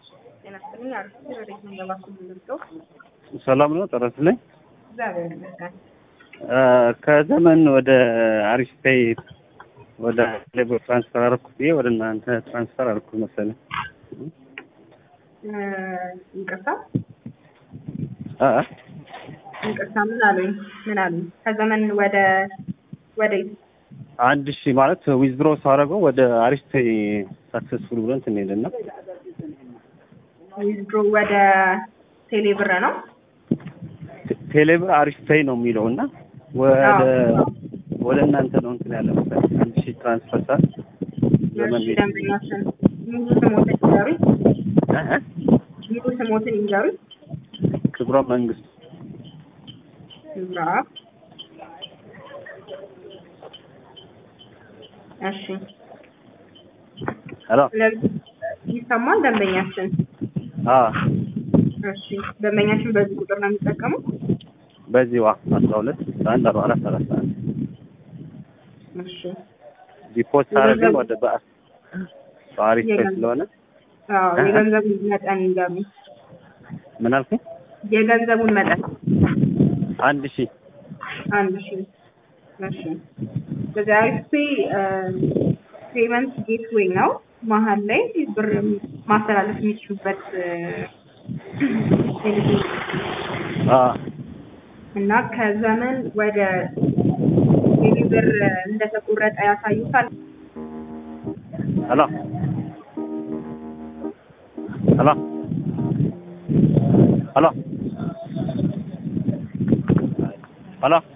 ጤና ይስጥልኝ። አሪፍ ወዴት ነው ገባችሁ የምንገልጸው? ሰላም ነው ጠረስልኝ። እግዚአብሔር ይመስገን። ከዘመን ወደ አሪፍ ፔይ ወደ ሌበር ትራንስፈር አደረኩ ብዬ ወደ እናንተ ትራንስፈር አደረኩ መሰለኝ። እ ይቅርታ አ ይቅርታ፣ ምን አሉኝ? ምን አሉኝ? ከዘመን ወደ ወደ አንድ ሺህ ማለት ዊዝድሮ ሳደርገው ወደ አሪፍ ፔይ ሳክሰስፉል ብሎ እንትን ሄደና ዊዝድሮ ወደ ቴሌ ብር ነው። ቴሌብር አሪፍ ፔይ ነው የሚለው እና ወደ ወደ እናንተ ነው እንትን ያለ መሰለኝ አንድ ሺህ ትራንስፈር ሳል ዘመን እሺ፣ ቤት ደንበኛችን ሙሉ ስሞትን ይንገሩኝ። እ እ ሙሉ ስሞትን ይንገሩኝ። ክብረ መንግስት ክብራ እሺ፣ ሄሎ ስለዚህ ይሰማል ደንበኛችን። አ እሺ፣ ደንበኛችን በዚህ ቁጥር ነው የሚጠቀሙት። በዚህ ዋ አስራ ሁለት አንድ አርባ አራት ሰላሳ አንድ እሺ፣ ዲፖት ሳደርግም ወደ በ በአሪፍ ፔይ ስለሆነ አዎ፣ የገንዘቡን መጠን ይንገሩኝ። ምን አልኩኝ? የገንዘቡን መጠን አንድ ሺህ አንድ ሺ እሺ በዚህ አሪፍ ፔመንት ጌትዌይ ነው። መሀል ላይ ብር ማስተላለፍ የሚችሉበት እ፣ ቴሌቪዥን አ እና ከዘመን ወደ ቴሌ ብር እንደተቆረጠ ያሳዩታል። ሄሎ ሄሎ ሄሎ ሄሎ